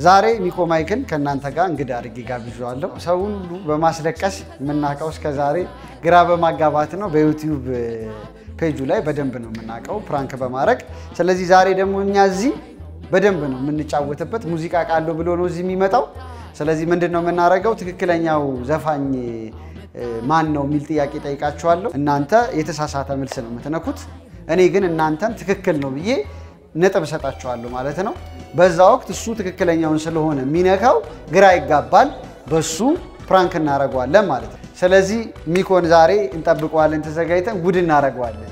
ዛሬ ሚኮ ማይክን ከእናንተ ጋር እንግዳ አድርጌ ጋብዣዋለሁ። ሰውን ሁሉ በማስለቀስ የምናውቀው እስከ ዛሬ ግራ በማጋባት ነው። በዩቲዩብ ፔጁ ላይ በደንብ ነው የምናውቀው ፕራንክ በማድረግ ስለዚህ ዛሬ ደግሞ እኛ እዚህ በደንብ ነው የምንጫወትበት። ሙዚቃ ቃለው ብሎ ነው እዚህ የሚመጣው። ስለዚህ ምንድን ነው የምናደርገው? ትክክለኛው ዘፋኝ ማን ነው የሚል ጥያቄ ጠይቃችኋለሁ። እናንተ የተሳሳተ መልስ ነው የምትነኩት። እኔ ግን እናንተን ትክክል ነው ብዬ ነጥብ እሰጣችኋለሁ ማለት ነው። በዛ ወቅት እሱ ትክክለኛውን ስለሆነ የሚነካው ግራ ይጋባል። በሱ ፕራንክ እናደርገዋለን ማለት ነው። ስለዚህ ሚኮን ዛሬ እንጠብቀዋለን፣ ተዘጋጅተን ጉድ እናደርገዋለን።